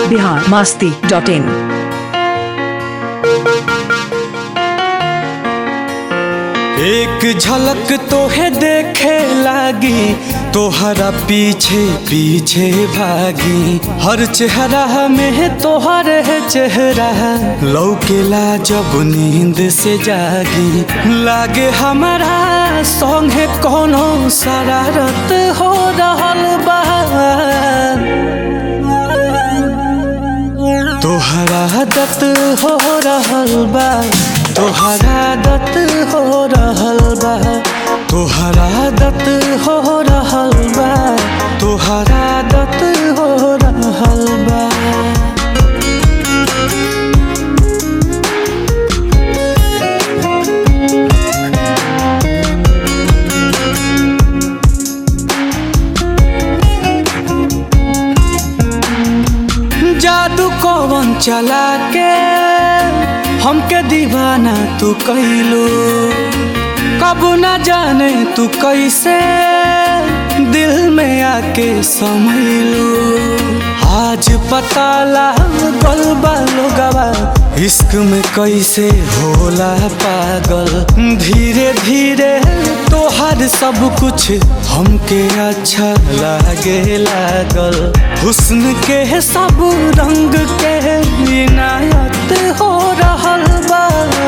Bihar Masti dot in एक झलक तोहे देखे लागी तोहरा पीछे पीछे भागी हर चेहरा में तोहर है चेहरा लौकेला जब नींद से जागी लागे हमारा संगे कोनो शरारत हो रहल बा तोहरा दत हो रहल बा तोहरा दत हो रहल बा तोहरा दत हो रहल बा तोहरा दत हो रहल बा जादू कौन चला के हमके दीवाना तू कैलू कब न जाने तू कैसे दिल में आके समैलू आज पता लागल बा लोगवा इश्क में कैसे होला पागल धीरे धीरे तोहर सब कुछ हमके अच्छा लागे लागल हुस्न के सब रंग के इनायत हो रहल बा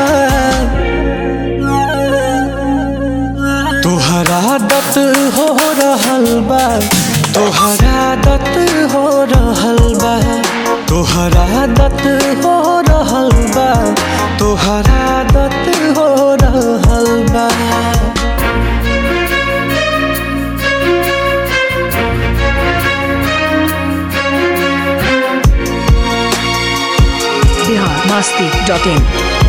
तोहरा दत हो रहल बा तोहरा दत हो रहल बा तोहरा दत हो रहल बा तोहरा दत हो रहल बा बिहार मास्ती डॉट इन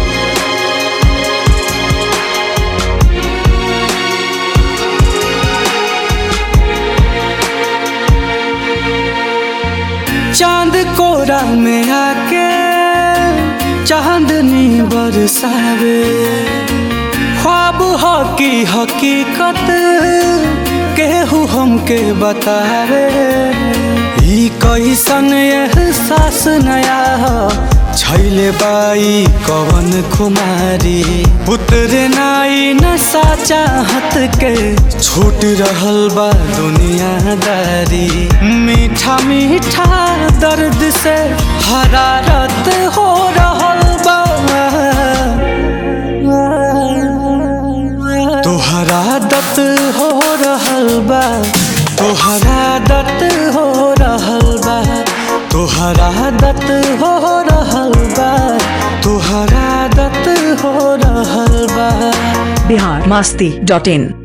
चांद कोरा में आके चांदनी बरसावे ख्वाब हो की हकीकत केहू हमके बतावे ई कैसन एहसास नया हो छैले बाई कवन कुमारी पुत्र नाई नशा चाहत के छूट रहल बा दुनियादारी मीठा मीठा दर्द से हरारत हो रहल बा तोहरा दत हो रहल बा तोहरा दत हो रहल बा तोहरा दत हो रहल बा तोहरा दत हो रहल बा बिहार मास्ती डॉट इन